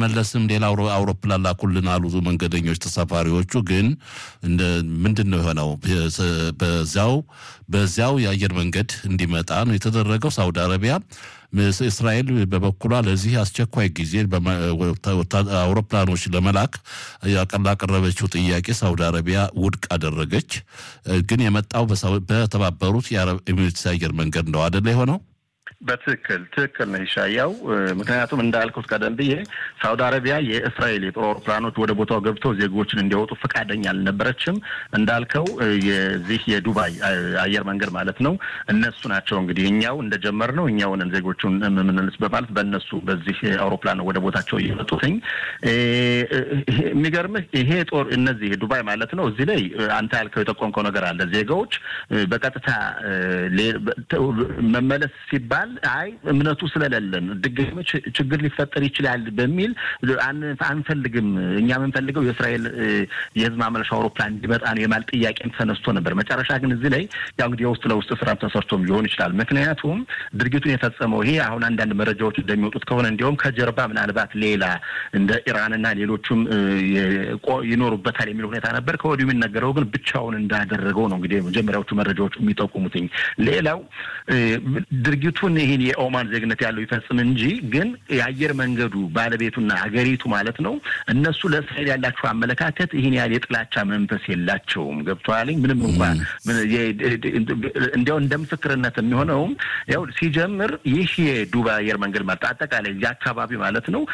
ለመመለስም ሌላ አውሮፕላን ላኩልን አሉ መንገደኞች ተሳፋሪዎቹ። ግን ምንድን ነው የሆነው? በዚያው በዚያው የአየር መንገድ እንዲመጣ ነው የተደረገው። ሳውዲ አረቢያ እስራኤል በበኩሏ ለዚህ አስቸኳይ ጊዜ አውሮፕላኖች ለመላክ ያቀረበችው ጥያቄ ሳውዲ አረቢያ ውድቅ አደረገች። ግን የመጣው በተባበሩት የአረብ ኤሚሬትስ አየር መንገድ ነው አደለ የሆነው? በትክክል ትክክል ነው ይሻያው። ምክንያቱም እንዳልኩት ቀደም ብዬ ሳውዲ አረቢያ የእስራኤል የጦር አውሮፕላኖች ወደ ቦታው ገብተው ዜጎችን እንዲያወጡ ፈቃደኛ አልነበረችም። እንዳልከው የዚህ የዱባይ አየር መንገድ ማለት ነው እነሱ ናቸው እንግዲህ እኛው እንደጀመርነው እኛውንን ዜጎቹን የምንልስ በማለት በእነሱ በዚህ አውሮፕላን ወደ ቦታቸው እየመጡትኝ። የሚገርምህ ይሄ ጦር እነዚህ ዱባይ ማለት ነው እዚህ ላይ አንተ ያልከው የጠቆምከው ነገር አለ። ዜጋዎች በቀጥታ መመለስ ሲባል አይ እምነቱ ስለሌለን ድጋሚ ችግር ሊፈጠር ይችላል በሚል አንፈልግም፣ እኛ የምንፈልገው የእስራኤል የህዝብ ማመለሻ አውሮፕላን እንዲመጣ ነው የማል ጥያቄም ተነስቶ ነበር። መጨረሻ ግን እዚህ ላይ ያው እንግዲህ የውስጥ ለውስጥ ስራም ተሰርቶም ሊሆን ይችላል። ምክንያቱም ድርጊቱን የፈጸመው ይሄ አሁን አንዳንድ መረጃዎች እንደሚወጡት ከሆነ እንዲሁም ከጀርባ ምናልባት ሌላ እንደ ኢራንና ሌሎቹም ይኖሩበታል የሚል ሁኔታ ነበር። ከወዲሁ የሚነገረው ግን ብቻውን እንዳደረገው ነው እንግዲህ መጀመሪያዎቹ መረጃዎች የሚጠቁሙትኝ። ሌላው ድርጊቱን ይህን የኦማን ዜግነት ያለው ይፈጽም እንጂ ግን የአየር መንገዱ ባለቤቱና ሀገሪቱ ማለት ነው እነሱ ለእስራኤል ያላቸው አመለካከት ይህን ያህል የጥላቻ መንፈስ የላቸውም። ገብቶሃል? ምንም እንኳን እንዲያው እንደ ምስክርነት የሚሆነውም ያው ሲጀምር ይህ የዱባይ አየር መንገድ ማለት አጠቃላይ እዚህ አካባቢ ማለት ነው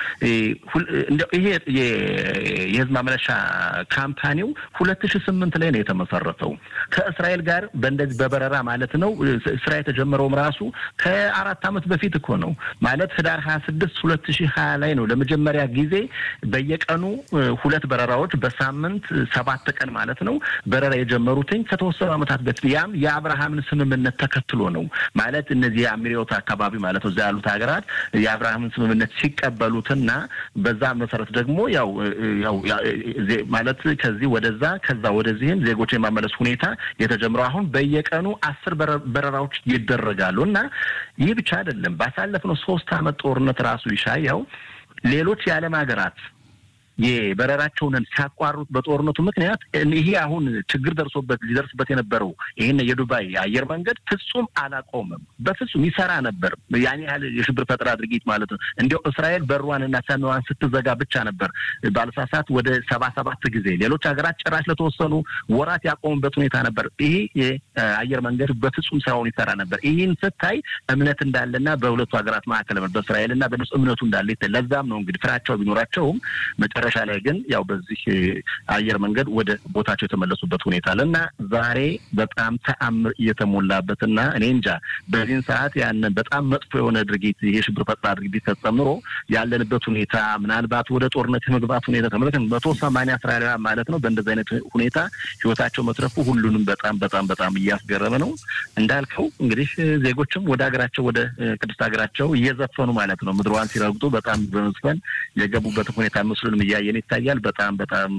ይሄ የህዝብ ማመለሻ ካምፓኒው ሁለት ሺ ስምንት ላይ ነው የተመሰረተው ከእስራኤል ጋር በእንደዚህ በበረራ ማለት ነው ስራ የተጀመረውም ራሱ ከአራት ዓመት በፊት እኮ ነው ማለት ህዳር ሀያ ስድስት ሁለት ሺህ ሀያ ላይ ነው ለመጀመሪያ ጊዜ በየቀኑ ሁለት በረራዎች በሳምንት ሰባት ቀን ማለት ነው በረራ የጀመሩትኝ ከተወሰኑ ዓመታት በፊት ያም የአብርሃምን ስምምነት ተከትሎ ነው ማለት እነዚህ የአሚሪዮት አካባቢ ማለት ነው እዛ ያሉት ሀገራት የአብርሃምን ስምምነት ሲቀበሉትና በዛ መሰረት ደግሞ ያው ያው ማለት ከዚህ ወደዛ ከዛ ወደዚህም ዜጎች የማመለስ ሁኔታ የተጀምረው አሁን በየቀኑ አስር በረራዎች ይደረጋሉ እና ይህ ብቻ አይደለም። ባሳለፍነው ሶስት ዓመት ጦርነት ራሱ ይሻያው ሌሎች የዓለም ሀገራት የበረራቸውን ሲያቋርጡት በጦርነቱ ምክንያት ይሄ አሁን ችግር ደርሶበት ሊደርስበት የነበረው ይህን የዱባይ አየር መንገድ ፍጹም አላቆምም። በፍጹም ይሰራ ነበር። ያን ያህል የሽብር ፈጠራ ድርጊት ማለት ነው። እንዲያው እስራኤል በሯንና ሰማዋን ስትዘጋ ብቻ ነበር ባልሳሳት ወደ ሰባ ሰባት ጊዜ ሌሎች ሀገራት ጭራሽ ለተወሰኑ ወራት ያቆሙበት ሁኔታ ነበር። ይሄ የአየር መንገድ በፍጹም ስራውን ይሰራ ነበር። ይህን ስታይ እምነት እንዳለና በሁለቱ ሀገራት መካከል በእስራኤልና በነሱ እምነቱ እንዳለ ለዛም ነው እንግዲህ ፍራቸው ቢኖራቸውም መጨረሻ ላይ ግን ያው በዚህ አየር መንገድ ወደ ቦታቸው የተመለሱበት ሁኔታ አለ እና ዛሬ በጣም ተአምር እየተሞላበትና እኔ እንጃ በዚህን ሰዓት ያንን በጣም መጥፎ የሆነ ድርጊት ይሄ ሽብር ፈጠራ ድርጊት ተጨምሮ ያለንበት ሁኔታ ምናልባት ወደ ጦርነት የመግባት ሁኔታ ተመለከት መቶ ሰማንያ እስራኤላውያን ማለት ነው በእንደዚህ አይነት ሁኔታ ህይወታቸው መትረፉ ሁሉንም በጣም በጣም በጣም እያስገረመ ነው። እንዳልከው እንግዲህ ዜጎችም ወደ ሀገራቸው ወደ ቅድስት ሀገራቸው እየዘፈኑ ማለት ነው ምድሯን ሲረግጡ በጣም በመዝፈን የገቡበትን ሁኔታ ምስሉንም እያየን ይታያል። በጣም በጣም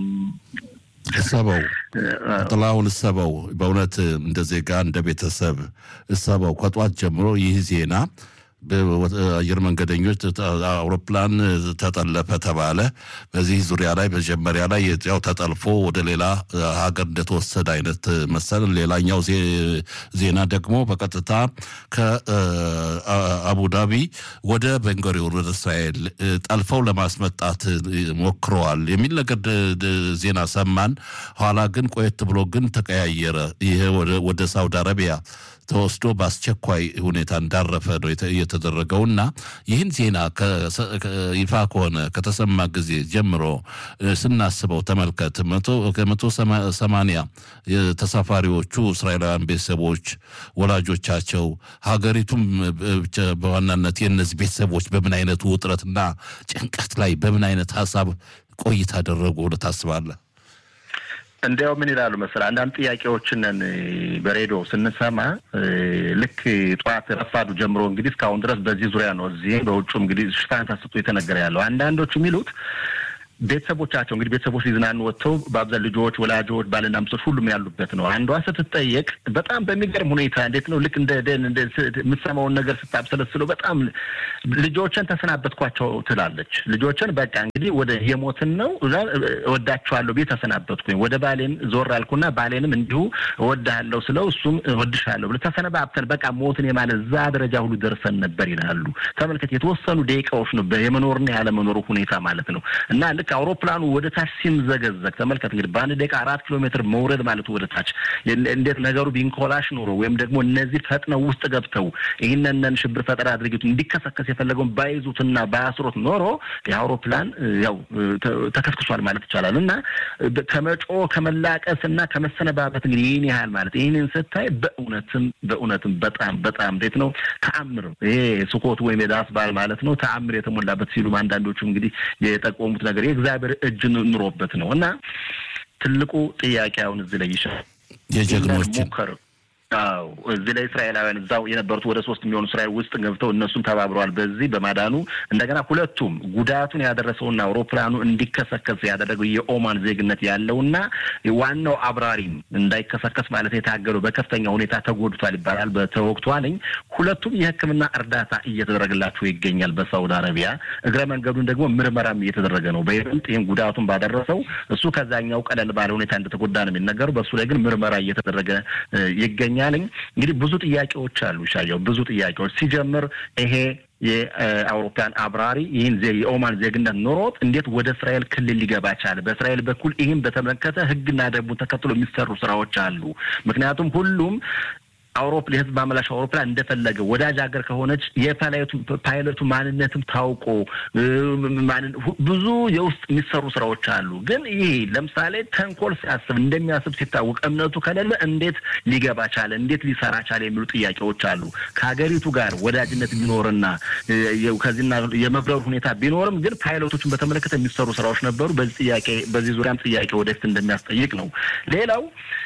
እሰበው ጥላሁን እሰበው፣ በእውነት እንደ ዜጋ እንደ ቤተሰብ እሰበው። ከጧት ጀምሮ ይህ ዜና አየር መንገደኞች አውሮፕላን ተጠለፈ ተባለ። በዚህ ዙሪያ ላይ መጀመሪያ ላይ ያው ተጠልፎ ወደ ሌላ ሀገር እንደተወሰደ አይነት መሰል። ሌላኛው ዜና ደግሞ በቀጥታ ከአቡዳቢ ወደ ቤንጎሪዮን ወደ እስራኤል ጠልፈው ለማስመጣት ሞክረዋል የሚል ነገር ዜና ሰማን። ኋላ ግን ቆየት ብሎ ግን ተቀያየረ። ይሄ ወደ ሳውዲ አረቢያ ተወስዶ በአስቸኳይ ሁኔታ እንዳረፈ ነው የተደረገው እና ይህን ዜና ይፋ ከሆነ ከተሰማ ጊዜ ጀምሮ ስናስበው ተመልከት ከመቶ ሰማንያ ተሳፋሪዎቹ እስራኤላውያን ቤተሰቦች፣ ወላጆቻቸው፣ ሀገሪቱም በዋናነት የእነዚህ ቤተሰቦች በምን አይነት ውጥረትና ጭንቀት ላይ በምን አይነት ሀሳብ ቆይታ አደረጉ ብለህ ታስባለህ? እንዲያው ምን ይላሉ መሰለህ አንዳንድ ጥያቄዎችንን በሬዲዮ ስንሰማ ልክ ጠዋት ረፋዱ ጀምሮ እንግዲህ እስካሁን ድረስ በዚህ ዙሪያ ነው። እዚህም በውጩ እንግዲህ ሽፋን ተሰጥቶ የተነገረ ያለው አንዳንዶቹ የሚሉት ቤተሰቦቻቸው እንግዲህ ቤተሰቦች ሊዝናኑ ወጥተው በአብዛን ልጆች፣ ወላጆች፣ ባልና ሚስቶች ሁሉም ያሉበት ነው። አንዷ ስትጠየቅ በጣም በሚገርም ሁኔታ እንዴት ነው ልክ እንደ የምትሰማውን ነገር ስታብሰለስለው በጣም ልጆችን ተሰናበትኳቸው ትላለች። ልጆችን በቃ እንግዲህ ወደ የሞትን ነው እወዳቸዋለሁ ቤት ተሰናበትኩኝ። ወደ ባሌን ዞር አልኩና ባሌንም እንዲሁ እወድሃለሁ ስለው እሱም እወድሻለሁ ብሎ ተሰነባብተን በቃ ሞትን የማለት እዛ ደረጃ ሁሉ ደርሰን ነበር ይላሉ። ተመልከት፣ የተወሰኑ ደቂቃዎች ነው የመኖርና ያለመኖሩ ሁኔታ ማለት ነው እና ልክ አውሮፕላኑ ወደ ታች ሲምዘገዘግ ተመልከት እንግዲህ በአንድ ደቂቃ አራት ኪሎ ሜትር መውረድ ማለት ወደ ታች እንዴት ነገሩ ቢንኮላሽ ኖሮ ወይም ደግሞ እነዚህ ፈጥነው ውስጥ ገብተው ይህንንን ሽብር ፈጠራ ድርጊቱ እንዲከሰከስ የፈለገውን ባይዙትና ባያስሮት ኖሮ የአውሮፕላን ያው ተከስክሷል ማለት ይቻላል እና ከመጮ ከመላቀስ እና ከመሰነባበት እንግዲህ ይህን ያህል ማለት ይህንን ስታይ በእውነትም በእውነትም በጣም በጣም እንዴት ነው ተአምር ይሄ ስኮት ወይም የዳስ በዓል ማለት ነው ተአምር የተሞላበት ሲሉም አንዳንዶቹ እንግዲህ የጠቆሙት ነገር የእግዚአብሔር እጅ ኑሮበት ነው እና ትልቁ ጥያቄ አሁን እዚህ ላይ ይሻል የጀግኖችን ሞከር አዎ እዚህ ላይ እስራኤላውያን እዛው የነበሩት ወደ ሶስት የሚሆኑ እስራኤል ውስጥ ገብተው እነሱም ተባብረዋል በዚህ በማዳኑ እንደገና ሁለቱም ጉዳቱን ያደረሰውና አውሮፕላኑ እንዲከሰከስ ያደረገው የኦማን ዜግነት ያለውና ዋናው አብራሪም እንዳይከሰከስ ማለት የታገለው በከፍተኛ ሁኔታ ተጎድቷል ይባላል በተወቅቷልኝ ሁለቱም የሕክምና እርዳታ እየተደረገላቸው ይገኛል በሳውዲ አረቢያ እግረ መንገዱን ደግሞ ምርመራም እየተደረገ ነው በይበልጥ ይህም ጉዳቱን ባደረሰው እሱ ከዛኛው ቀለል ባለ ሁኔታ እንደተጎዳ ነው የሚነገረው በእሱ ላይ ግን ምርመራ እየተደረገ ይገኛል ያለኝ እንግዲህ ብዙ ጥያቄዎች አሉ። ሻየው ብዙ ጥያቄዎች ሲጀምር ይሄ የአውሮፕላን አብራሪ ይህን የኦማን ዜግነት ኖሮት እንዴት ወደ እስራኤል ክልል ሊገባ ቻለ? በእስራኤል በኩል ይህን በተመለከተ ሕግና ደንቡን ተከትሎ የሚሰሩ ስራዎች አሉ። ምክንያቱም ሁሉም አውሮፕላን የህዝብ ማመላሽ አውሮፕላን እንደፈለገ ወዳጅ ሀገር ከሆነች የፓይለቱ ፓይለቱ ማንነትም ታውቆ ብዙ የውስጥ የሚሰሩ ስራዎች አሉ። ግን ይሄ ለምሳሌ ተንኮል ሲያስብ እንደሚያስብ ሲታወቅ እምነቱ ከሌለ እንዴት ሊገባ ቻለ? እንዴት ሊሰራ ቻለ? የሚሉ ጥያቄዎች አሉ። ከሀገሪቱ ጋር ወዳጅነት ቢኖርና ከዚህና የመብረሩ ሁኔታ ቢኖርም ግን ፓይለቶችን በተመለከተ የሚሰሩ ስራዎች ነበሩ። በዚህ ጥያቄ በዚህ ዙሪያም ጥያቄ ወደፊት እንደሚያስጠይቅ ነው። ሌላው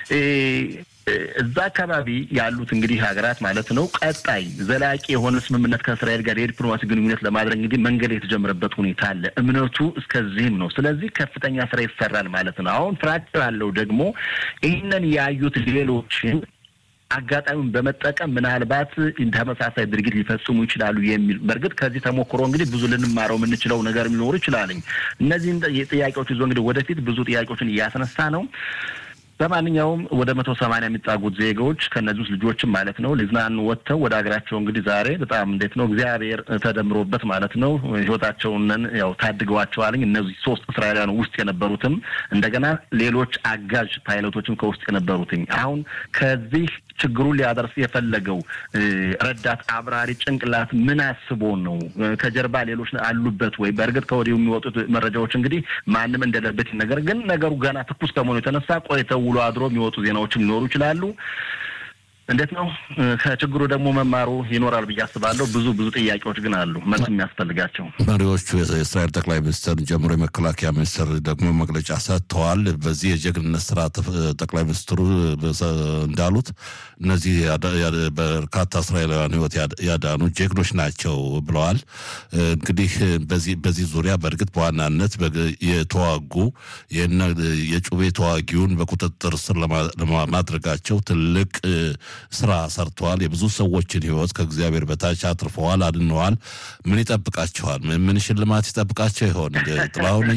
እዛ አካባቢ ያሉት እንግዲህ ሀገራት ማለት ነው ቀጣይ ዘላቂ የሆነ ስምምነት ከእስራኤል ጋር የዲፕሎማሲ ግንኙነት ለማድረግ እንግዲህ መንገድ የተጀመረበት ሁኔታ አለ። እምነቱ እስከዚህም ነው። ስለዚህ ከፍተኛ ስራ ይሰራል ማለት ነው። አሁን ፍራቸው ያለው ደግሞ ይህንን ያዩት ሌሎችን አጋጣሚውን በመጠቀም ምናልባት ተመሳሳይ ድርጊት ሊፈጽሙ ይችላሉ የሚል በእርግጥ ከዚህ ተሞክሮ እንግዲህ ብዙ ልንማረው የምንችለው ነገር ሊኖሩ ይችላልኝ። እነዚህን ጥያቄዎች ይዞ እንግዲህ ወደፊት ብዙ ጥያቄዎችን እያስነሳ ነው። በማንኛውም ወደ መቶ ሰማንያ የሚጣጉት ዜጋዎች ከእነዚህ ውስጥ ልጆችም ማለት ነው ሊዝናኑ ወጥተው ወደ ሀገራቸው እንግዲህ ዛሬ በጣም እንዴት ነው እግዚአብሔር ተደምሮበት ማለት ነው ህይወታቸውን ያው ታድገዋቸዋልኝ። እነዚህ ሶስት እስራኤላውያን ውስጥ የነበሩትም እንደገና ሌሎች አጋዥ ፓይለቶችም ከውስጥ የነበሩትኝ አሁን ከዚህ ችግሩን ሊያደርስ የፈለገው ረዳት አብራሪ ጭንቅላት ምን አስቦ ነው? ከጀርባ ሌሎች አሉበት ወይ? በእርግጥ ከወዲሁ የሚወጡት መረጃዎች እንግዲህ ማንም እንደሌለበት ነገር ግን ነገሩ ገና ትኩስ ከመሆኑ የተነሳ ቆይተው ውሎ አድሮ የሚወጡ ዜናዎችም ሊኖሩ ይችላሉ። እንዴት ነው ከችግሩ ደግሞ መማሩ ይኖራል ብዬ አስባለሁ። ብዙ ብዙ ጥያቄዎች ግን አሉ መልስ የሚያስፈልጋቸው። መሪዎቹ የእስራኤል ጠቅላይ ሚኒስትር ጀምሮ የመከላከያ ሚኒስትር ደግሞ መግለጫ ሰጥተዋል። በዚህ የጀግንነት ስራ ጠቅላይ ሚኒስትሩ እንዳሉት እነዚህ በርካታ እስራኤላውያን ሕይወት ያዳኑ ጀግኖች ናቸው ብለዋል። እንግዲህ በዚህ ዙሪያ በእርግጥ በዋናነት የተዋጉ የጩቤ ተዋጊውን በቁጥጥር ስር ለማድረጋቸው ትልቅ ስራ ሰርተዋል። የብዙ ሰዎችን ህይወት ከእግዚአብሔር በታች አትርፈዋል፣ አድነዋል። ምን ይጠብቃቸዋል? ምን ሽልማት ይጠብቃቸው ይሆን? ጥላሁን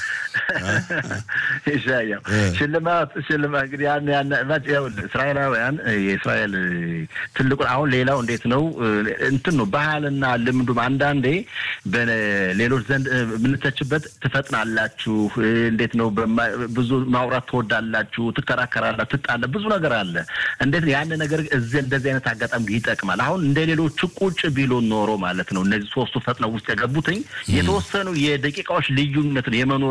ይሻያው ሽልማት ሽልማት እንግዲህ ያን ያን እስራኤላውያን የእስራኤል ትልቁን አሁን ሌላው እንዴት ነው እንትን ነው ባህልና ልምዱም አንዳንዴ በሌሎች ዘንድ የምንተችበት ትፈጥናላችሁ፣ እንዴት ነው ብዙ ማውራት ትወዳላችሁ፣ ትከራከራላችሁ፣ ትጣለ ብዙ ነገር አለ። እንዴት ያን ነገር እዚህ እንደዚህ አይነት አጋጣሚ ይጠቅማል። አሁን እንደ ሌሎቹ ቁጭ ቢሎ ኖሮ ማለት ነው እነዚህ ሶስቱ ፈጥነው ውስጥ የገቡትኝ የተወሰኑ የደቂቃዎች ልዩነትን የመኖርና ያለመኖር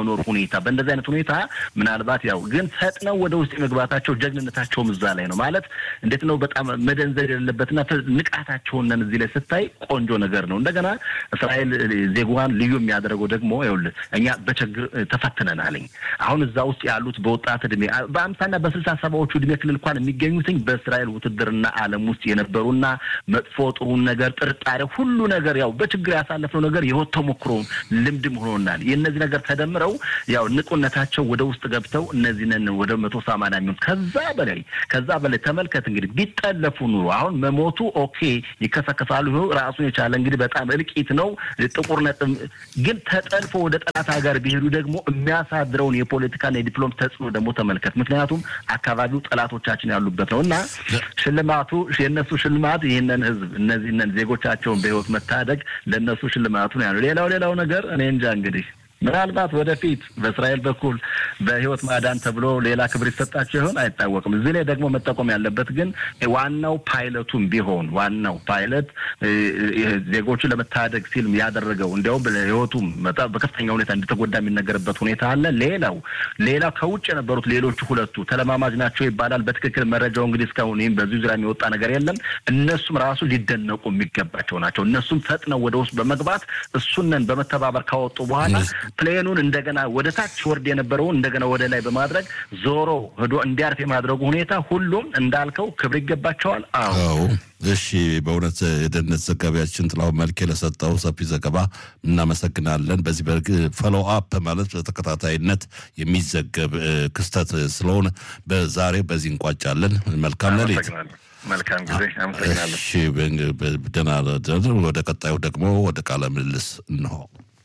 ያለመኖር ሁኔታ በእንደዚህ አይነት ሁኔታ ምናልባት ያው ግን ፈጥነው ወደ ውስጥ የመግባታቸው ጀግንነታቸውም እዛ ላይ ነው ማለት እንዴት ነው በጣም መደንዘድ የሌለበትና ንቃታቸውን እዚህ ላይ ስታይ ቆንጆ ነገር ነው። እንደገና እስራኤል ዜጓን ልዩ የሚያደርገው ደግሞ ይኸውልህ እኛ በችግር ተፈትነናልኝ። አሁን እዛ ውስጥ ያሉት በወጣት እድሜ በአምሳና በስልሳ ሰባዎቹ እድሜ ክልል እንኳን የሚገኙትኝ በእስራኤል ውትድርና ዓለም ውስጥ የነበሩና መጥፎ ጥሩን ነገር ጥርጣሬ፣ ሁሉ ነገር ያው በችግር ያሳለፍነው ነገር የህይወት ተሞክሮ ልምድም ሆኖናል። የእነዚህ ነገር ተደምረው ያው ንቁነታቸው ወደ ውስጥ ገብተው እነዚህንን ወደ መቶ ሰማንያ የሚሆን ከዛ በላይ ከዛ በላይ ተመልከት እንግዲህ ቢጠለፉ ኑሮ አሁን መሞቱ ኦኬ ይከሰከሳሉ። ራሱን የቻለ እንግዲህ በጣም እልቂት ነው። ጥቁር ነጥብ ግን ተጠልፎ ወደ ጠላት ሀገር ቢሄዱ ደግሞ የሚያሳድረውን የፖለቲካና የዲፕሎም ተጽዕኖ ደግሞ ተመልከት። ምክንያቱም አካባቢው ጠላቶቻችን ያሉበት ነው እና ሽልማቱ የእነሱ ሽልማት ይህንን ህዝብ እነዚህንን ዜጎቻቸውን በህይወት መታደግ ለእነሱ ሽልማቱ ነው ያሉ። ሌላው ሌላው ነገር እኔ እንጃ እንግዲህ ምናልባት ወደፊት በእስራኤል በኩል በህይወት ማዳን ተብሎ ሌላ ክብር ይሰጣቸው ይሆን አይታወቅም። እዚህ ላይ ደግሞ መጠቆም ያለበት ግን ዋናው ፓይለቱም ቢሆን ዋናው ፓይለት ዜጎቹን ለመታደግ ሲል ያደረገው እንዲያውም ህይወቱም በከፍተኛ ሁኔታ እንደተጎዳ የሚነገርበት ሁኔታ አለ። ሌላው ሌላው ከውጭ የነበሩት ሌሎቹ ሁለቱ ተለማማጅ ናቸው ይባላል። በትክክል መረጃው እንግዲህ እስካሁን ይህም በዚሁ ዙሪያ የሚወጣ ነገር የለም። እነሱም ራሱ ሊደነቁ የሚገባቸው ናቸው። እነሱም ፈጥነው ወደ ውስጥ በመግባት እሱንን በመተባበር ካወጡ በኋላ ፕሌኑን እንደገና ወደ ታች ወርድ የነበረውን እንደገና ወደ ላይ በማድረግ ዞሮ ሄዶ እንዲያርፍ የማድረጉ ሁኔታ ሁሉም እንዳልከው ክብር ይገባቸዋል። አዎ እሺ፣ በእውነት የደህንነት ዘጋቢያችን ጥላሁን መልኬ ለሰጠው ሰፊ ዘገባ እናመሰግናለን። በዚህ በርግ ፈሎ አፕ ማለት በተከታታይነት የሚዘገብ ክስተት ስለሆነ በዛሬ በዚህ እንቋጫለን። መልካም ሌሊት። መልካም ጊዜ። አመሰግናለሁ። እሺ፣ ደህና ወደ ቀጣዩ ደግሞ ወደ ቃለ ምልልስ እንሆ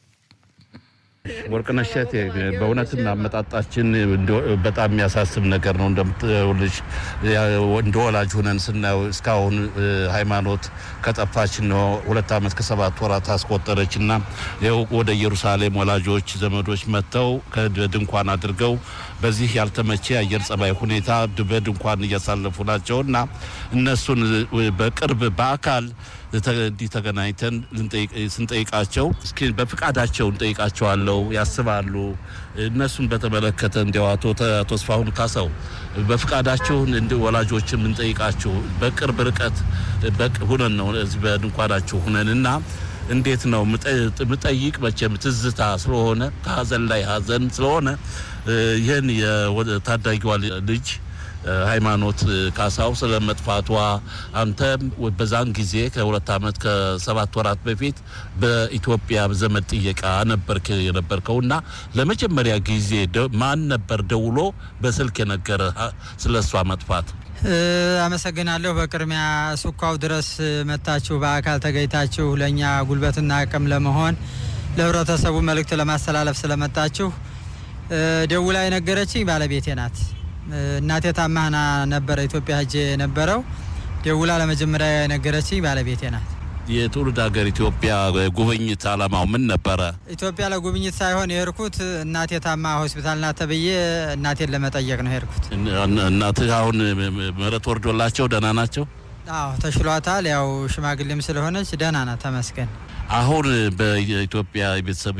ወርቅነሽ እሸቴ በእውነትም አመጣጣችን በጣም የሚያሳስብ ነገር ነው። እንደምትውልሽ እንደ ወላጅ ሁነን ስናየው እስካሁን ሃይማኖት ከጠፋች ነው ሁለት ዓመት ከሰባት ወራት አስቆጠረች እና ይኸው ወደ ኢየሩሳሌም ወላጆች ዘመዶች መጥተው ድንኳን አድርገው በዚህ ያልተመቼ የአየር ጸባይ ሁኔታ በድንኳን እያሳለፉ ናቸው እና እነሱን በቅርብ በአካል እንዲህ ተገናኝተን ስንጠይቃቸው እስኪ በፍቃዳቸው እንጠይቃቸዋለው ያስባሉ። እነሱን በተመለከተ እንዲያው አቶ ተስፋሁን ካሳው በፍቃዳቸውን እንዲ ወላጆችን የምንጠይቃችሁ በቅርብ ርቀት ሁነን ነው እዚህ በድንኳናችሁ ሁነን እና እንዴት ነው ምጠይቅ መቼም ትዝታ ስለሆነ ከሀዘን ላይ ሀዘን ስለሆነ ይህን የታዳጊዋ ልጅ ሃይማኖት ካሳው ስለ መጥፋቷ አንተም በዛን ጊዜ ከሁለት ዓመት ከሰባት ወራት በፊት በኢትዮጵያ ዘመድ ጥየቃ ነበርክ የነበርከው እና ለመጀመሪያ ጊዜ ማን ነበር ደውሎ በስልክ የነገረ ስለ እሷ መጥፋት? አመሰግናለሁ። በቅድሚያ ሱካው ድረስ መታችሁ በአካል ተገኝታችሁ ለእኛ ጉልበትና አቅም ለመሆን ለህብረተሰቡ መልእክት ለማስተላለፍ ስለመጣችሁ ደውላ የነገረችኝ ባለቤቴ ናት። እናቴ ታማህና ነበረ ኢትዮጵያ ሄጄ የነበረው ደውላ ለመጀመሪያ የነገረችኝ ባለቤቴ ናት። የትውልድ ሀገር ኢትዮጵያ ጉብኝት አላማው ምን ነበረ? ኢትዮጵያ ለጉብኝት ሳይሆን የሄድኩት እናቴ ታማ ሆስፒታል ናት ተብዬ እናቴን ለመጠየቅ ነው የሄድኩት። እናትህ አሁን ምህረት ወርዶላቸው ደህና ናቸው? አዎ ተሽሏታል። ያው ሽማግሌም ስለሆነች ደህና ናት፣ ተመስገን። አሁን በኢትዮጵያ ቤተሰብ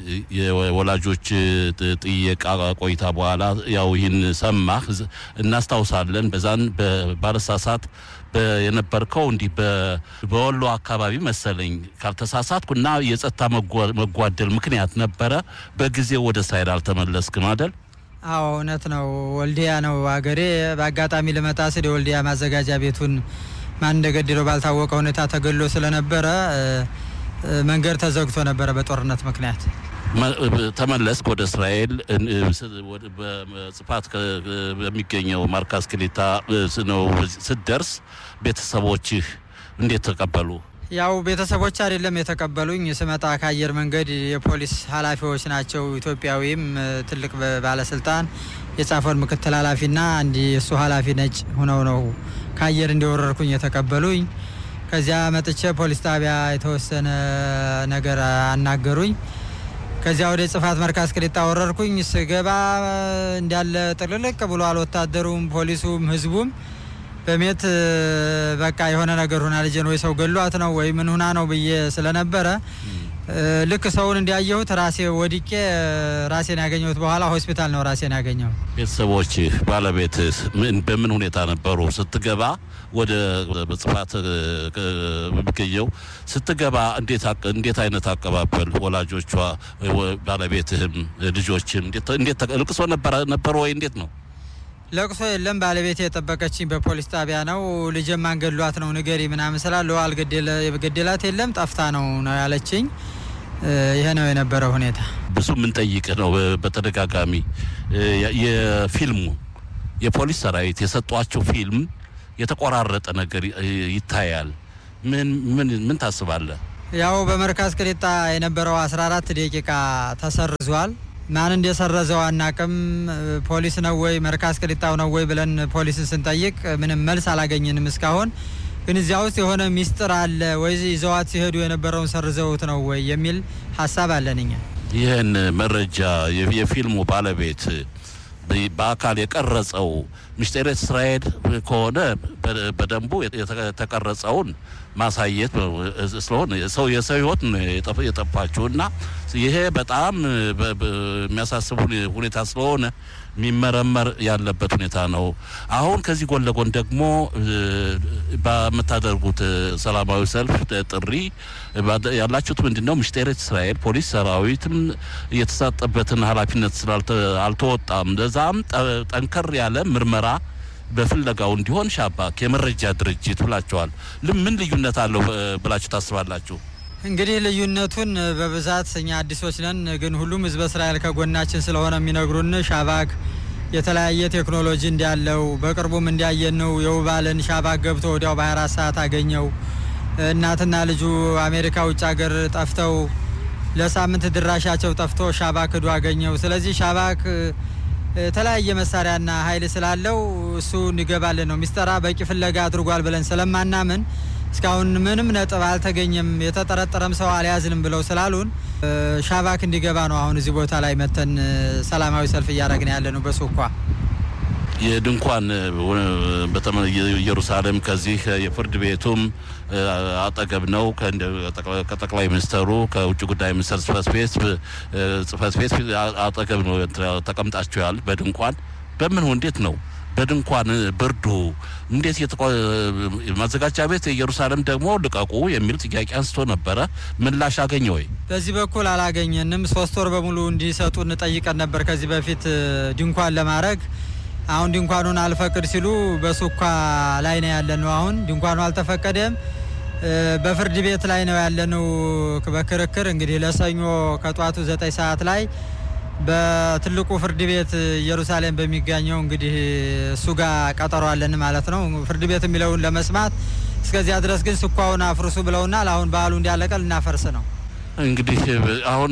የወላጆች ጥየቃ ቆይታ በኋላ ያው ይህን ሰማህ፣ እናስታውሳለን። በዛን ባለሳሳት የነበርከው እንዲህ በወሎ አካባቢ መሰለኝ ካልተሳሳትኩ እና የጸጥታ መጓደል ምክንያት ነበረ። በጊዜው ወደ እስራኤል አልተመለስክም አይደል? አዎ እውነት ነው። ወልዲያ ነው አገሬ። በአጋጣሚ ልመጣ ስል የወልዲያ ማዘጋጃ ቤቱን ማን እንደገደለው ባልታወቀ ሁኔታ ተገሎ ስለነበረ መንገድ ተዘግቶ ነበረ በጦርነት ምክንያት። ተመለስክ ወደ እስራኤል። በጽፋት በሚገኘው ማርካስ ክሊታ ነው ስትደርስ ቤተሰቦችህ እንዴት ተቀበሉ? ያው ቤተሰቦች አይደለም የተቀበሉኝ። ስመጣ ከአየር መንገድ የፖሊስ ኃላፊዎች ናቸው። ኢትዮጵያዊም ትልቅ ባለስልጣን የጻፈውን ምክትል ኃላፊና አንድ የእሱ ኃላፊ ነጭ ሆነው ነው ከአየር እንደወረርኩኝ የተቀበሉኝ። ከዚያ መጥቼ ፖሊስ ጣቢያ የተወሰነ ነገር አናገሩኝ። ከዚያ ወደ ጽፋት መርካዝ ቅሊጣ ወረርኩኝ። ስገባ እንዳለ ጥልልቅ ብሏል። ወታደሩም፣ ፖሊሱም፣ ህዝቡም በሜት በቃ የሆነ ነገር ሁና ልጄን ወይ ሰው ገሏት ነው ወይ ምን ሁና ነው ብዬ ስለነበረ ልክ ሰውን እንዲያየሁት ራሴ ወድቄ ራሴን ያገኘሁት በኋላ ሆስፒታል ነው ራሴን ያገኘሁት። ቤተሰቦች፣ ባለቤት በምን ሁኔታ ነበሩ? ስትገባ ወደ ጽፋት የሚገኘው ስትገባ እንዴት አይነት አቀባበል ወላጆቿ፣ ባለቤትህም፣ ልጆችም እንዴት ልቅሶ ነበረ ወይ እንዴት ነው? ለቅሶ የለም። ባለቤት የጠበቀችኝ በፖሊስ ጣቢያ ነው። ልጄን ማን ገድሏት ነው ንገሪ ምናምን ስላለው አልገደላት የለም ጠፍታ ነው ነው ያለችኝ። ይሄ ነው የነበረው ሁኔታ። ብዙ የምንጠይቅ ነው በተደጋጋሚ የፊልሙ የፖሊስ ሰራዊት የሰጧቸው ፊልም የተቆራረጠ ነገር ይታያል። ምን ምን ምን ታስባለህ? ያው በመርካዝ ቅሊጣ የነበረው 14 ደቂቃ ተሰርዟል። ማን እንደሰረዘው አናቅም። ፖሊስ ነው ወይ መርካዝ ቅሊጣው ነው ወይ ብለን ፖሊስን ስንጠይቅ ምንም መልስ አላገኘንም እስካሁን። ግን እዚያ ውስጥ የሆነ ሚስጥር አለ ወይ ይዘዋት ሲሄዱ የነበረውን ሰርዘውት ነው ወይ የሚል ሀሳብ አለን እኛ። ይህን መረጃ የፊልሙ ባለቤት በአካል የቀረጸው ምስጢረ እስራኤል ከሆነ በደንቡ የተቀረጸውን ማሳየት ስለሆነ ሰው የሰው ሕይወት የጠፋችው እና ይሄ በጣም የሚያሳስብ ሁኔታ ስለሆነ የሚመረመር ያለበት ሁኔታ ነው። አሁን ከዚህ ጎን ለጎን ደግሞ በምታደርጉት ሰላማዊ ሰልፍ ጥሪ ያላችሁት ምንድን ነው? ምስጢረ እስራኤል ፖሊስ ሰራዊትም የተሰጠበትን ኃላፊነት ስላልተወጣም ለዛም ጠንከር ያለ ምርመራ በፍለጋው እንዲሆን ሻባክ የመረጃ ድርጅት ብላችኋል። ምን ልዩነት አለው ብላችሁ ታስባላችሁ? እንግዲህ ልዩነቱን በብዛት እኛ አዲሶች ነን፣ ግን ሁሉም ህዝበ እስራኤል ከጎናችን ስለሆነ የሚነግሩን ሻባክ የተለያየ ቴክኖሎጂ እንዳለው በቅርቡም እንዲያየን ነው። የውባልን ሻባክ ገብቶ ወዲያው በ24 ሰዓት አገኘው። እናትና ልጁ አሜሪካ ውጭ ሀገር ጠፍተው ለሳምንት ድራሻቸው ጠፍቶ ሻባክ ሂዶ አገኘው። ስለዚህ ሻባክ የተለያየ መሳሪያና ኃይል ስላለው እሱ እንዲገባልን ነው። ሚስጠራ በቂ ፍለጋ አድርጓል ብለን ስለማናምን እስካሁን ምንም ነጥብ አልተገኘም፣ የተጠረጠረም ሰው አልያዝንም ብለው ስላሉን ሻባክ እንዲገባ ነው አሁን እዚህ ቦታ ላይ መተን ሰላማዊ ሰልፍ እያደረግን ያለ ነው። በሱኳ የድንኳን ኢየሩሳሌም ከዚህ የፍርድ ቤቱም አጠገብ ነው። ከጠቅላይ ሚኒስተሩ ከውጭ ጉዳይ ሚኒስተር ጽህፈት ቤት ጽህፈት ቤት አጠገብ ነው ተቀምጣችኋል። በድንኳን በምን እንዴት ነው በድንኳን ብርዱ እንዴት ማዘጋጃ ቤት ኢየሩሳሌም ደግሞ ልቀቁ የሚል ጥያቄ አንስቶ ነበረ። ምላሽ አገኘ ወይ? በዚህ በኩል አላገኘንም። ሶስት ወር በሙሉ እንዲሰጡ እንጠይቀን ነበር ከዚህ በፊት ድንኳን ለማድረግ አሁን ድንኳኑን አልፈቅድ ሲሉ በሱኳ ላይ ነው ያለነው። አሁን ድንኳኑ አልተፈቀደም። በፍርድ ቤት ላይ ነው ያለነው በክርክር እንግዲህ ለሰኞ ከጧቱ ዘጠኝ ሰዓት ላይ በትልቁ ፍርድ ቤት ኢየሩሳሌም በሚገኘው እንግዲህ እሱ ጋር ቀጠሮ አለን ማለት ነው። ፍርድ ቤት የሚለውን ለመስማት እስከዚያ ድረስ ግን ስኳውን አፍርሱ ብለውናል። አሁን በዓሉ እንዲያለቀ ልናፈርስ ነው። እንግዲህ አሁን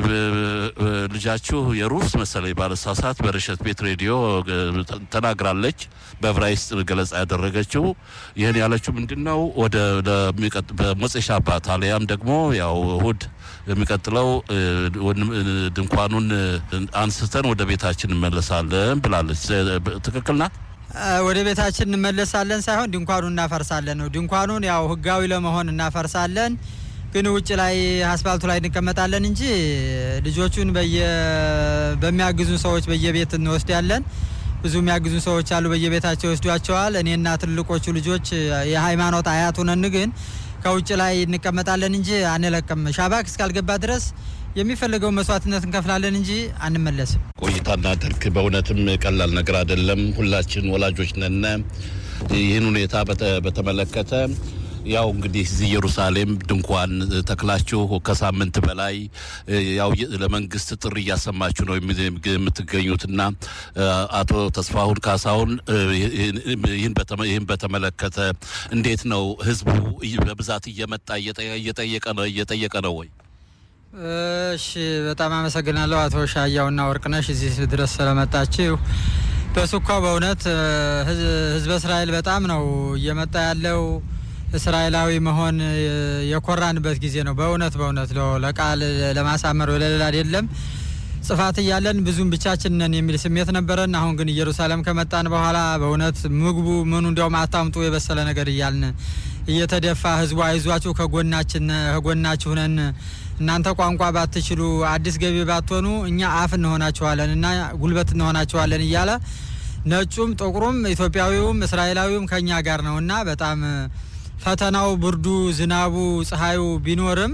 ልጃችሁ የሩስ መሰለኝ ባለሳሳት በረሸት ቤት ሬዲዮ ተናግራለች። በዕብራይስጥ ገለጻ ያደረገችው ይህን ያለችው ምንድን ነው ወደ በሞፄ ሻባት አሊያም ደግሞ ያው እሁድ የሚቀጥለው ድንኳኑን አንስተን ወደ ቤታችን እንመለሳለን ብላለች። ትክክል ናት። ወደ ቤታችን እንመለሳለን ሳይሆን ድንኳኑን እናፈርሳለን ነው። ድንኳኑን ያው ህጋዊ ለመሆን እናፈርሳለን ግን ውጭ ላይ አስፋልቱ ላይ እንቀመጣለን እንጂ ልጆቹን በሚያግዙን ሰዎች በየቤት እንወስዳለን። ብዙ የሚያግዙን ሰዎች አሉ፣ በየቤታቸው ይወስዷቸዋል። እኔና ትልቆቹ ልጆች የሃይማኖት አያት ሆነን ግን ከውጭ ላይ እንቀመጣለን እንጂ አንለቅም። ሻባክ እስካልገባ ድረስ የሚፈልገው መስዋዕትነት እንከፍላለን እንጂ አንመለስም። ቆይታ እናድርግ። በእውነትም ቀላል ነገር አይደለም። ሁላችን ወላጆች ነን። ይህን ሁኔታ በተመለከተ ያው እንግዲህ እዚህ ኢየሩሳሌም ድንኳን ተክላችሁ ከሳምንት በላይ ያው ለመንግስት ጥሪ እያሰማችሁ ነው የምትገኙትና አቶ ተስፋሁን ካሳሁን ይህን በተመለከተ እንዴት ነው ህዝቡ በብዛት እየመጣ እየጠየቀ ነው እየጠየቀ ነው ወይ? እሺ፣ በጣም አመሰግናለሁ አቶ ሻያውና ወርቅነሽ እዚህ ድረስ ስለመጣችሁ። በሱኳ በእውነት ህዝበ እስራኤል በጣም ነው እየመጣ ያለው እስራኤላዊ መሆን የኮራንበት ጊዜ ነው። በእውነት በእውነት ለቃል ለማሳመር ወለሌላ አይደለም። ጽፋት እያለን ብዙም ብቻችን ነን የሚል ስሜት ነበረን። አሁን ግን ኢየሩሳሌም ከመጣን በኋላ በእውነት ምግቡ ምኑ እንዲያውም አታምጡ የበሰለ ነገር እያልን እየተደፋ ህዝቡ አይዟችሁ ከጎናችን ከጎናችሁ ነን እናንተ ቋንቋ ባትችሉ አዲስ ገቢ ባትሆኑ እኛ አፍ እንሆናችኋለን እና ጉልበት እንሆናችኋለን እያለ ነጩም ጥቁሩም ኢትዮጵያዊውም እስራኤላዊውም ከኛ ጋር ነው እና በጣም ፈተናው ብርዱ፣ ዝናቡ፣ ፀሐዩ ቢኖርም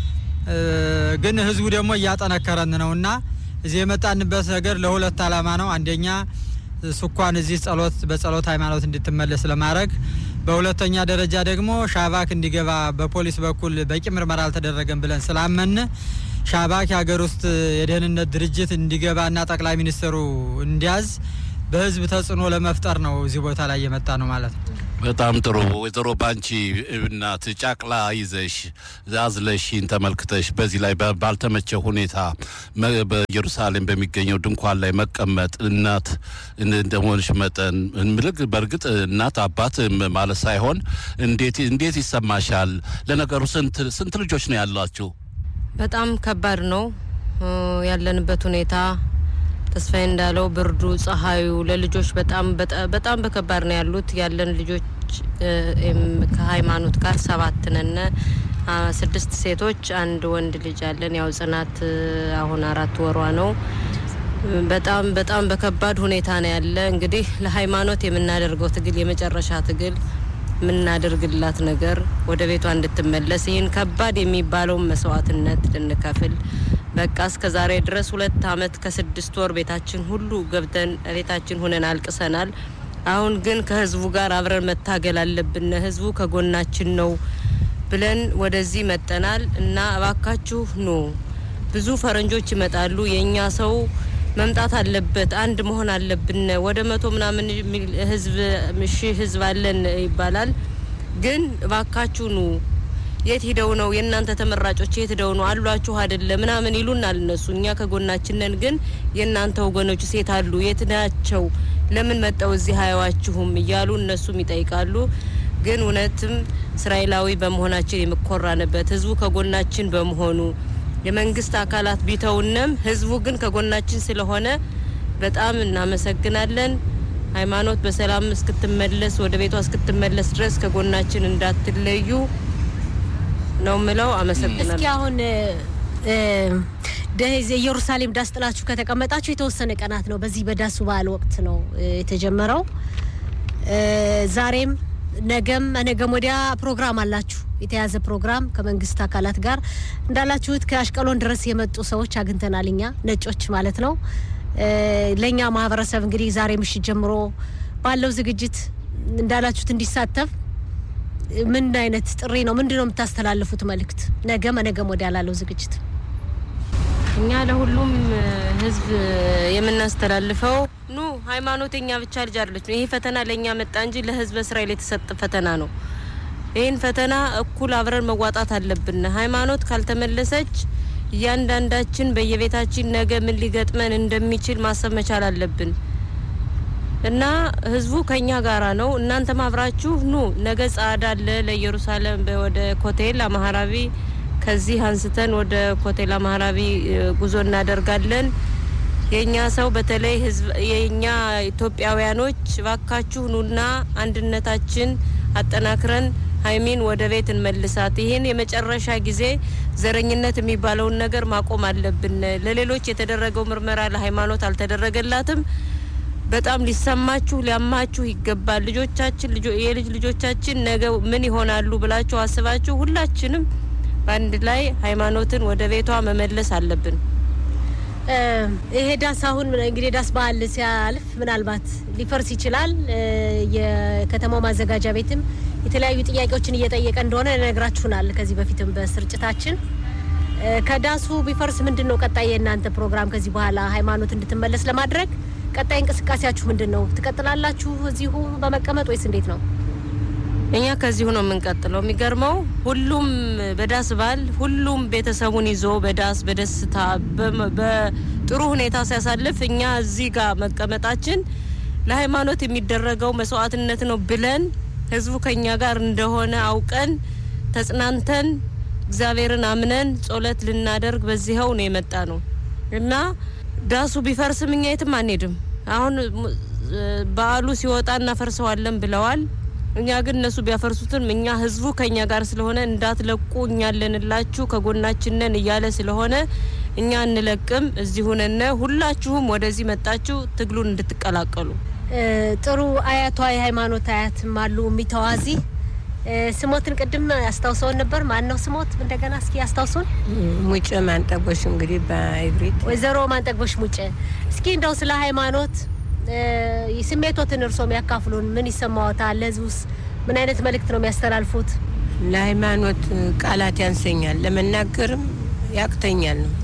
ግን ህዝቡ ደግሞ እያጠነከረን ነው እና እዚህ የመጣንበት ነገር ለሁለት ዓላማ ነው። አንደኛ ስኳን እዚህ ጸሎት በጸሎት ሃይማኖት እንድትመለስ ለማድረግ፣ በሁለተኛ ደረጃ ደግሞ ሻባክ እንዲገባ በፖሊስ በኩል በቂ ምርመራ አልተደረገም ብለን ስላመን ሻባክ የሀገር ውስጥ የደህንነት ድርጅት እንዲገባና ጠቅላይ ሚኒስትሩ እንዲያዝ በህዝብ ተጽዕኖ ለመፍጠር ነው እዚህ ቦታ ላይ የመጣ ነው ማለት ነው። በጣም ጥሩ ወይዘሮ ባንቺ እናት ጫቅላ ይዘሽ አዝለሽን ተመልክተሽ በዚህ ላይ ባልተመቸ ሁኔታ በኢየሩሳሌም በሚገኘው ድንኳን ላይ መቀመጥ እናት እንደሆንሽ መጠን ምልክ በእርግጥ እናት አባት ማለት ሳይሆን እንዴት እንዴት ይሰማሻል? ለነገሩ ስንት ስንት ልጆች ነው ያላችሁ? በጣም ከባድ ነው ያለንበት ሁኔታ ተስፋዬ እንዳለው ብርዱ፣ ፀሐዩ ለልጆች በጣም በጣም በከባድ ነው ያሉት። ያለን ልጆች ከሃይማኖት ጋር ሰባት ነን። ስድስት ሴቶች፣ አንድ ወንድ ልጅ አለን። ያው ጽናት አሁን አራት ወሯ ነው። በጣም በጣም በከባድ ሁኔታ ነው ያለ። እንግዲህ ለሃይማኖት የምናደርገው ትግል የመጨረሻ ትግል የምናደርግላት ነገር ወደ ቤቷ እንድትመለስ ይህን ከባድ የሚባለውን መስዋዕትነት ልንከፍል በቃ እስከ ዛሬ ድረስ ሁለት አመት ከስድስት ወር ቤታችን ሁሉ ገብተን ቤታችን ሁነን አልቅሰናል። አሁን ግን ከህዝቡ ጋር አብረን መታገል አለብን፣ ህዝቡ ከጎናችን ነው ብለን ወደዚህ መጠናል እና እባካችሁ ኑ። ብዙ ፈረንጆች ይመጣሉ። የእኛ ሰው መምጣት አለበት፣ አንድ መሆን አለብን። ወደ መቶ ምናምን ህዝብ ሺህ ህዝብ አለን ይባላል። ግን እባካችሁ ኑ የት ሂደው ነው የእናንተ ተመራጮች የት ሂደው ነው አሏችሁ አይደለ ምናምን ይሉናል እነሱ። እኛ ከጎናችን ነን፣ ግን የእናንተ ወገኖች ሴት አሉ የት ናቸው? ለምን መጠው እዚህ አያዋችሁም? እያሉ እነሱም ይጠይቃሉ። ግን እውነትም እስራኤላዊ በመሆናችን የምኮራንበት ህዝቡ ከጎናችን በመሆኑ የመንግስት አካላት ቢተውንም ህዝቡ ግን ከጎናችን ስለሆነ በጣም እናመሰግናለን። ሃይማኖት በሰላም እስክትመለስ ወደ ቤቷ እስክትመለስ ድረስ ከጎናችን እንዳትለዩ ነው ምለው። አመሰግናለሁ። እስኪ አሁን ኢየሩሳሌም ዳስ ጥላችሁ ከተቀመጣችሁ የተወሰነ ቀናት ነው። በዚህ በዳሱ በዓል ወቅት ነው የተጀመረው። ዛሬም ነገም ነገም ወዲያ ፕሮግራም አላችሁ፣ የተያዘ ፕሮግራም ከመንግስት አካላት ጋር እንዳላችሁት ከአሽቀሎን ድረስ የመጡ ሰዎች አግኝተናል። እኛ ነጮች ማለት ነው። ለእኛ ማህበረሰብ እንግዲህ ዛሬ ምሽት ጀምሮ ባለው ዝግጅት እንዳላችሁት እንዲሳተፍ ምን አይነት ጥሪ ነው? ምንድን ነው የምታስተላልፉት መልእክት? ነገ መነገም ወዲያ ላለው ዝግጅት እኛ ለሁሉም ህዝብ የምናስተላልፈው ኑ ሃይማኖት የኛ ብቻ ልጅ አይደለች። ይሄ ፈተና ለእኛ መጣ እንጂ ለህዝበ እስራኤል የተሰጠ ፈተና ነው። ይህን ፈተና እኩል አብረን መዋጣት አለብን። ሃይማኖት ካልተመለሰች እያንዳንዳችን በየቤታችን ነገ ምን ሊገጥመን እንደሚችል ማሰብ መቻል አለብን እና ህዝቡ ከኛ ጋራ ነው። እናንተም አብራችሁ ኑ። ነገ ጸዓዳ አለ ለኢየሩሳሌም ወደ ኮቴል አማራቢ ከዚህ አንስተን ወደ ኮቴል አማራቢ ጉዞ እናደርጋለን። የኛ ሰው በተለይ ህዝብ የኛ ኢትዮጵያውያኖች ባካችሁ ኑና አንድነታችን አጠናክረን ሀይሚን ወደ ቤት እንመልሳት። ይህን የመጨረሻ ጊዜ ዘረኝነት የሚባለውን ነገር ማቆም አለብን። ለሌሎች የተደረገው ምርመራ ለሃይማኖት አልተደረገላትም። በጣም ሊሰማችሁ ሊያማችሁ ይገባል። ልጆቻችን የልጅ ልጆቻችን ነገ ምን ይሆናሉ ብላችሁ አስባችሁ ሁላችንም በአንድ ላይ ሃይማኖትን ወደ ቤቷ መመለስ አለብን። ይሄ ዳስ አሁን እንግዲህ ዳስ በዓል ሲያልፍ ምናልባት ሊፈርስ ይችላል። የከተማው ማዘጋጃ ቤትም የተለያዩ ጥያቄዎችን እየጠየቀ እንደሆነ ነግራችሁናል ከዚህ በፊትም በስርጭታችን። ከዳሱ ቢፈርስ ምንድን ነው ቀጣይ የእናንተ ፕሮግራም? ከዚህ በኋላ ሃይማኖት እንድትመለስ ለማድረግ ቀጣይ እንቅስቃሴያችሁ ምንድን ነው? ትቀጥላላችሁ እዚሁ በመቀመጥ ወይስ እንዴት ነው? እኛ ከዚሁ ነው የምንቀጥለው። የሚገርመው ሁሉም በዳስ በዓል ሁሉም ቤተሰቡን ይዞ በዳስ በደስታ በጥሩ ሁኔታ ሲያሳልፍ እኛ እዚህ ጋር መቀመጣችን ለሃይማኖት የሚደረገው መስዋዕትነት ነው ብለን ህዝቡ ከኛ ጋር እንደሆነ አውቀን ተጽናንተን እግዚአብሔርን አምነን ጸሎት ልናደርግ በዚህው ነው የመጣ ነው እና ዳሱ ቢፈርስም እኛ የትም አንሄድም። አሁን በዓሉ ሲወጣ እናፈርሰዋለን ብለዋል። እኛ ግን እነሱ ቢያፈርሱትም እኛ ህዝቡ ከኛ ጋር ስለሆነ እንዳትለቁ እኛ አለንላችሁ ከጎናችን ነን እያለ ስለሆነ እኛ እንለቅም። እዚህ ሁነነ ሁላችሁም ወደዚህ መጣችሁ ትግሉን እንድትቀላቀሉ ጥሩ አያቷ የሃይማኖት አያትም አሉ የሚተዋዚ ስሞትን ቅድም አስታውሰውን ነበር። ማን ነው ስሞት? እንደገና እስኪ አስታውሱን። ሙጭ ማንጠጎሽ እንግዲህ በኢብሪት ወይዘሮ ማንጠግቦሽ ሙጭ፣ እስኪ እንደው ስለ ሃይማኖት ስሜቶትን እርሶም ያካፍሉን። ምን ይሰማዎታል? ለህዝቡስ ምን አይነት መልእክት ነው የሚያስተላልፉት? ለሃይማኖት ቃላት ያንሰኛል፣ ለመናገርም ያቅተኛል ነው።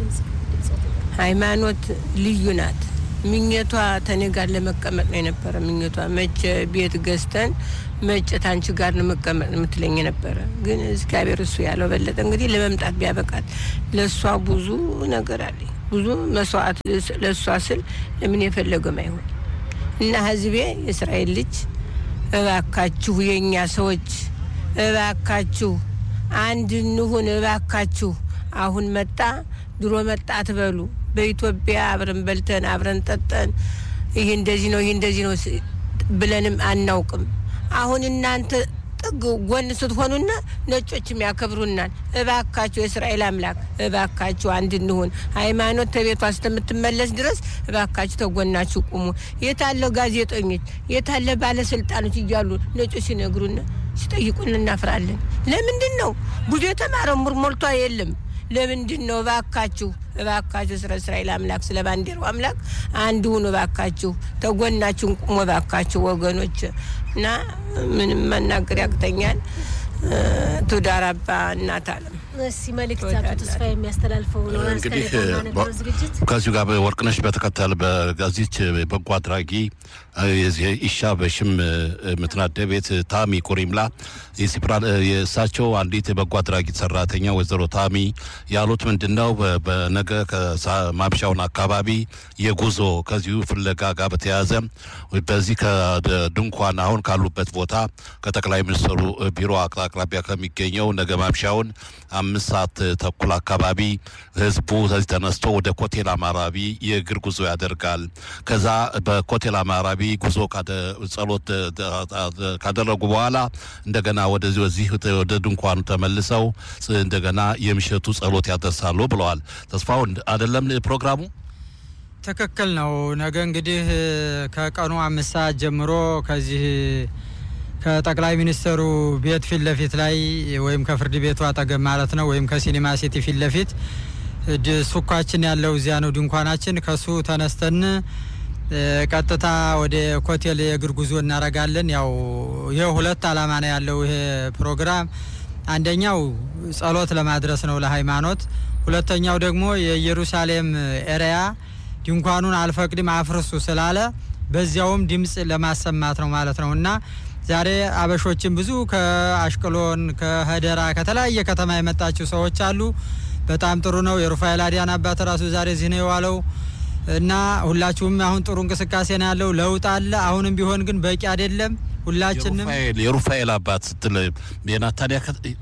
ሃይማኖት ልዩ ናት። ምኘቷ ተኔ ጋር ለመቀመጥ ነው የነበረ ምኘቷ። መቼ ቤት ገዝተን መቼ ታንቺ ጋር ነው መቀመጥ የምትለኝ የነበረ። ግን እግዚአብሔር እሱ ያለው በለጠ። እንግዲህ ለመምጣት ቢያበቃት ለእሷ ብዙ ነገር አለ፣ ብዙ መስዋዕት ለእሷ ስል ለምን የፈለገም አይሆን እና ህዝቤ የእስራኤል ልጅ እባካችሁ፣ የእኛ ሰዎች እባካችሁ አንድ እንሁን፣ እባካችሁ አሁን መጣ ድሮ መጣ አትበሉ። በኢትዮጵያ አብረን በልተን አብረን ጠጠን፣ ይህ እንደዚህ ነው ይህ እንደዚህ ነው ብለንም አናውቅም። አሁን እናንተ ጥግ ጎን ስትሆኑና ነጮችም ያከብሩናል። እባካችሁ የእስራኤል አምላክ እባካችሁ አንድ እንሁን። ሃይማኖት ተቤቷ እስከምትመለስ ድረስ እባካችሁ ተጎናችሁ ቁሙ። የታለ ጋዜጠኞች የታለ ባለስልጣኖች እያሉ ነጮች ሲነግሩና ሲጠይቁን እናፍራለን። ለምንድን ነው ብዙ የተማረ ሞልቷ የለም ለምንድን ነው? እባካችሁ እባካችሁ ስለ እስራኤል አምላክ ስለ ባንዲራው አምላክ አንድ ሁኑ። እባካችሁ ተጎናችሁን ቁሙ። እባካችሁ ወገኖች እና ምንም መናገር ያቅተኛል። ቱዳር አባ እናት አለም እስቲ መልእክት አቶ ተስፋ የሚያስተላልፈው ነው። እንግዲህ ነበረው ዝግጅት ከዚሁ ጋር ወርቅነሽ በተከተል በጋዜች በጎ አድራጊ የዚህ ኢሻ በሽም ምትናደ ቤት ታሚ ኩሪምላ የእሳቸው አንዲት የበጎ አድራጊ ሰራተኛ ወይዘሮ ታሚ ያሉት ምንድን ነው? በነገ ማምሻውን አካባቢ የጉዞ ከዚሁ ፍለጋ ጋር በተያያዘ በዚህ ከድንኳን አሁን ካሉበት ቦታ ከጠቅላይ ሚኒስትሩ ቢሮ አቅራቢያ ከሚገኘው ነገ ማምሻውን አምስት ሰዓት ተኩል አካባቢ ህዝቡ ከዚህ ተነስቶ ወደ ኮቴል አማራቢ የእግር ጉዞ ያደርጋል። ከዛ በኮቴል አማራቢ ጉዞ ጸሎት ካደረጉ በኋላ እንደገና ወደዚህ ወዚህ ወደ ድንኳኑ ተመልሰው እንደገና የምሽቱ ጸሎት ያደርሳሉ ብለዋል። ተስፋው አይደለም ፕሮግራሙ ትክክል ነው። ነገ እንግዲህ ከቀኑ አምስት ሰዓት ጀምሮ ከዚህ ከጠቅላይ ሚኒስትሩ ቤት ፊት ለፊት ላይ ወይም ከፍርድ ቤቱ አጠገብ ማለት ነው ወይም ከሲኒማ ሲቲ ፊት ለፊት ሱኳችን ያለው እዚያ ነው ድንኳናችን። ከሱ ተነስተን ቀጥታ ወደ ኮቴል የእግር ጉዞ እናረጋለን። ያው ይህ ሁለት አላማ ነው ያለው ይሄ ፕሮግራም። አንደኛው ጸሎት ለማድረስ ነው ለሃይማኖት። ሁለተኛው ደግሞ የኢየሩሳሌም ኤሪያ ድንኳኑን አልፈቅድም አፍርሱ ስላለ በዚያውም ድምፅ ለማሰማት ነው ማለት ነው እና ዛሬ አበሾችን ብዙ ከአሽቅሎን ከሀደራ ከተለያየ ከተማ የመጣችው ሰዎች አሉ። በጣም ጥሩ ነው። የሩፋኤል አዲያን አባት ራሱ ዛሬ እዚህ ነው የዋለው እና ሁላችሁም አሁን ጥሩ እንቅስቃሴ ነው ያለው። ለውጥ አለ። አሁንም ቢሆን ግን በቂ አይደለም። ሁላችንም የሩፋኤል አባት ስትል የናታንያ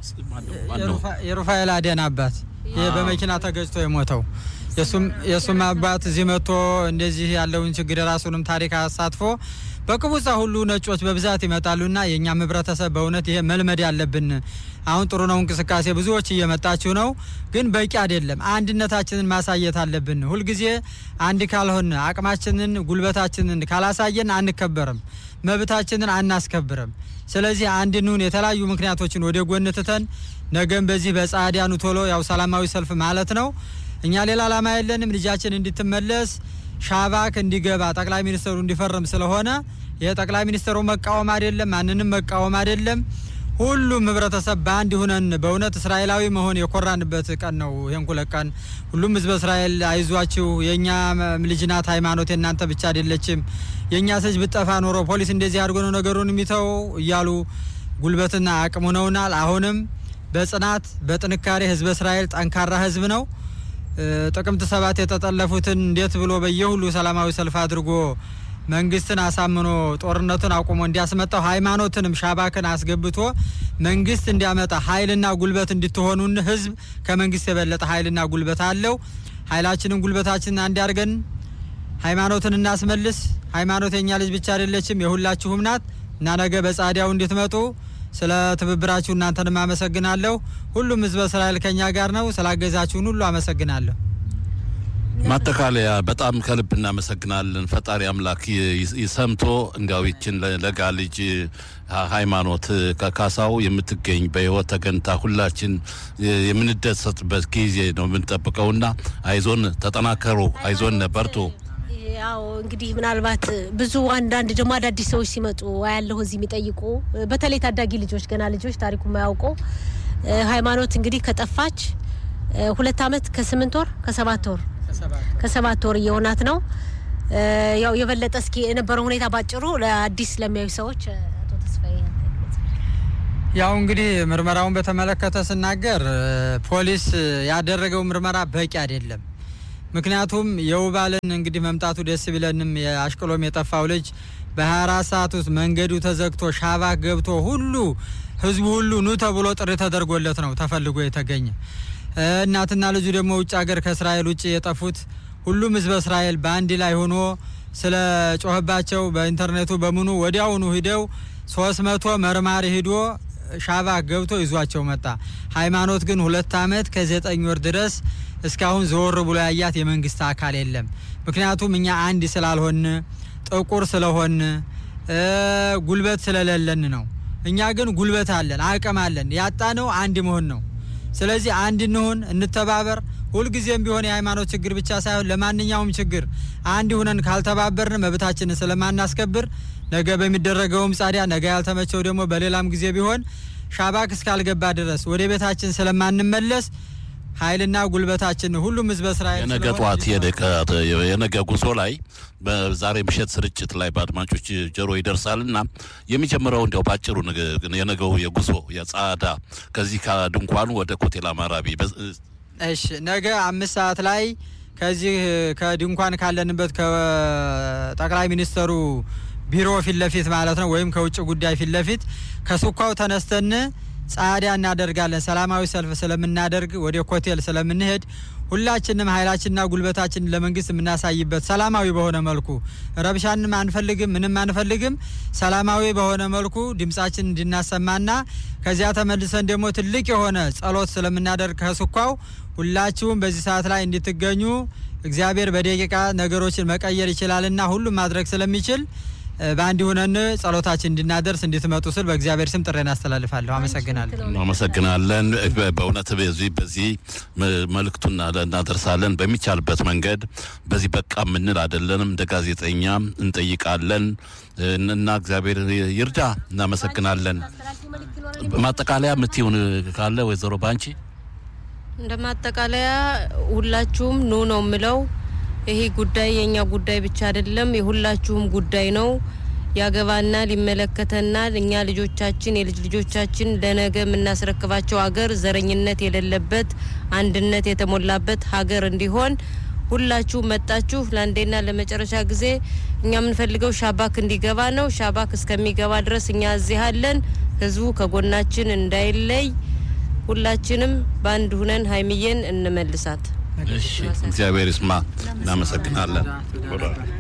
የሩፋኤል አዲያን አባት ይህ በመኪና ተገጭቶ የሞተው የእሱም አባት እዚህ መጥቶ እንደዚህ ያለውን ችግር የራሱንም ታሪክ አሳትፎ በቅቡጻ ሁሉ ነጮች በብዛት ይመጣሉና የእኛም ህብረተሰብ በእውነት ይሄ መልመድ ያለብን አሁን ጥሩ ነው እንቅስቃሴ ብዙዎች እየመጣችሁ ነው፣ ግን በቂ አይደለም። አንድነታችንን ማሳየት አለብን። ሁልጊዜ አንድ ካልሆን አቅማችንን ጉልበታችንን ካላሳየን አንከበርም፣ መብታችንን አናስከብርም። ስለዚህ አንድንሁን የተለያዩ ምክንያቶችን ወደ ጎን ትተን ነገም በዚህ በጻዲያኑ ቶሎ ያው ሰላማዊ ሰልፍ ማለት ነው እኛ ሌላ አላማ የለንም። ልጃችን እንድትመለስ ሻባክ እንዲገባ ጠቅላይ ሚኒስትሩ እንዲፈርም ስለሆነ ይህ ጠቅላይ ሚኒስትሩ መቃወም አይደለም፣ ማንንም መቃወም አይደለም። ሁሉም ህብረተሰብ በአንድ ሁነን በእውነት እስራኤላዊ መሆን የኮራንበት ቀን ነው። ይህን ሁለት ቀን ሁሉም ህዝበ እስራኤል አይዟችሁ፣ የእኛ ልጅ ናት ሃይማኖት የእናንተ ብቻ አይደለችም። የእኛ ሰጅ ብጠፋ ኖሮ ፖሊስ እንደዚህ አድርጎ ነው ነገሩን የሚተው እያሉ ጉልበትና አቅም ሆነውናል። አሁንም በጽናት በጥንካሬ ህዝበ እስራኤል ጠንካራ ህዝብ ነው። ጥቅምት ሰባት የተጠለፉትን እንዴት ብሎ በየሁሉ ሰላማዊ ሰልፍ አድርጎ መንግስትን አሳምኖ ጦርነቱን አቁሞ እንዲያስመጣው ሃይማኖትንም ሻባክን አስገብቶ መንግስት እንዲያመጣ ኃይልና ጉልበት እንድትሆኑን ህዝብ ከመንግስት የበለጠ ኃይልና ጉልበት አለው። ኃይላችንን ጉልበታችንን አንድ አድርገን ሃይማኖትን እናስመልስ። ሃይማኖት የኛ ልጅ ብቻ አይደለችም፣ የሁላችሁም ናት። እና ነገ በጻዲያው እንድትመጡ ስለ ትብብራችሁ እናንተንም አመሰግናለሁ። ሁሉም ህዝበ እስራኤል ከኛ ጋር ነው። ስላገዛችሁን ሁሉ አመሰግናለሁ። ማጠቃለያ በጣም ከልብ እናመሰግናለን። ፈጣሪ አምላክ ይ- ይሰምቶ እንዲያው ይችን ለ- ለጋ ልጅ ሃይማኖት ከካሳው የምትገኝ በህይወት ተገንታ ሁላችን የምንደሰትበት ጊዜ ነው የምንጠብቀውና አይዞን፣ ተጠናከሩ፣ አይዞን፣ በርቱ። ያው እንግዲህ ምናልባት ብዙ አንዳንድ ደግሞ አዳዲስ ሰዎች ሲመጡ ያለሁ እዚህ የሚጠይቁ በተለይ ታዳጊ ልጆች ገና ልጆች ታሪኩ የማያውቁ እ፣ ሃይማኖት እንግዲህ ከጠፋች እ፣ ሁለት አመት ከስምንት ወር ከሰባት ወር ከሰባት ወር እየሆናት ነው። እ፣ ያው የበለጠ እስኪ የነበረው ሁኔታ ባጭሩ ለአዲስ ለሚያዩ ሰዎች እ፣ አቶ ተስፋዬ ያው እንግዲህ ምርመራውን በተመለከተ ስናገር እ፣ ፖሊስ እ፣ ያደረገው ምርመራ በቂ አይደለም። ምክንያቱም የውባልን እንግዲህ መምጣቱ ደስ ቢለንም የአሽቅሎም የጠፋው ልጅ በ24 ሰዓት ውስጥ መንገዱ ተዘግቶ ሻባክ ገብቶ ሁሉ ህዝቡ ሁሉ ኑ ተብሎ ጥሪ ተደርጎለት ነው ተፈልጎ የተገኘ። እ፣ እናትና ልጁ ደግሞ ውጭ ሀገር ከእስራኤል ውጭ የጠፉት ሁሉም ህዝበ እስራኤል በአንድ ላይ ሆኖ ስለ ጮህባቸው በኢንተርኔቱ በምኑ ወዲያውኑ ሂደው ሶስት መቶ መርማሪ ሂዶ ሻባክ ገብቶ ይዟቸው መጣ። ሃይማኖት ግን ሁለት አመት ከዘጠኝ ወር ድረስ እስካሁን ዘወር ብሎ ያያት የመንግስት አካል የለም። ምክንያቱም እኛ አንድ ስላልሆን ጥቁር ስለሆን እ፣ ጉልበት ስለሌለን ነው። እኛ ግን ጉልበት አለን፣ አቅም አለን። ያጣነው አንድ መሆን ነው። ስለዚህ አንድ እንሁን፣ እንተባበር። ሁልጊዜም ቢሆን የሃይማኖት ችግር ብቻ ሳይሆን ለማንኛውም ችግር አንድ ሁነን ካልተባበርን መብታችንን ስለማናስከብር ነገ በሚደረገውም ጻዲያ ነገ ያልተመቸው ደግሞ በሌላም ጊዜ ቢሆን ሻባክ እስካልገባ ድረስ ወደ ቤታችን ስለማንመለስ ኃይልና ጉልበታችን ሁሉም ህዝበ እስራኤል የነገ ስለሆነ ጠዋት የነገ- የነገ ጉዞ ላይ በዛሬ ምሽት ስርጭት ላይ በአድማጮች ጆሮ ይደርሳልና የሚጀምረው እንዲያው ባጭሩ ነገ- የነገው የጉዞ የጻዳ ከዚህ ከድንኳኑ ወደ ኮቴል አማራቢ በ- እሺ ነገ አምስት ሰዓት ላይ ከዚህ ከድንኳን ካለንበት ከጠቅላይ ሚኒስተሩ ቢሮ ፊት ለፊት ማለት ነው፣ ወይም ከውጭ ጉዳይ ፊት ለፊት ከሱኳው ተነስተን ጻዳ እናደርጋለን። ሰላማዊ ሰልፍ ስለምናደርግ ወደ ኮቴል ስለምንሄድ ሁላችንም ኃይላችንና ጉልበታችንን ለመንግስት የምናሳይበት ሰላማዊ በሆነ መልኩ ረብሻንም አንፈልግም፣ ምንም አንፈልግም። ሰላማዊ በሆነ መልኩ ድምጻችን እንድናሰማና ከዚያ ተመልሰን ደግሞ ትልቅ የሆነ ጸሎት ስለምናደርግ ከስኳው ሁላችሁም በዚህ ሰዓት ላይ እንድትገኙ እግዚአብሔር በደቂቃ ነገሮችን መቀየር ይችላልና ሁሉም ማድረግ ስለሚችል እ፣ በአንድ ሁነን ጸሎታችን እንድናደርስ እንድትመጡ ስል በእግዚአብሔር ስም ጥሬን አስተላልፋለሁ። አመሰግናለሁ። እናመሰግናለን። በ- በእውነት በዚህ በዚህ መ- መልእክቱን እናደ- እናደርሳለን በሚቻልበት መንገድ በዚህ በቃ የምንል አይደለንም። እንደ ጋዜጠኛ እንጠይቃለን እና እግዚአብሔር ይርዳ። እናመሰግናለን። ማጠቃለያ የምትሆን ካለ ወይዘሮ ባንቺ እንደ ማጠቃለያ ሁላችሁም ኑ ነው የምለው። ይሄ ጉዳይ የኛ ጉዳይ ብቻ አይደለም፣ የሁላችሁም ጉዳይ ነው። ያገባናል፣ ይመለከተናል። እኛ ልጆቻችን፣ የልጅ ልጆቻችን ለነገ የምናስረክባቸው ሀገር ዘረኝነት የሌለበት አንድነት የተሞላበት ሀገር እንዲሆን ሁላችሁ መጣችሁ ለአንዴና ለመጨረሻ ጊዜ እኛ የምንፈልገው ሻባክ እንዲገባ ነው። ሻባክ እስከሚገባ ድረስ እኛ እዚህ አለን። ህዝቡ ከጎናችን እንዳይለይ ሁላችንም በአንድ ሁነን ሀይሚዬን እንመልሳት። እሺ፣ እግዚአብሔር ይስማ። እናመሰግናለን።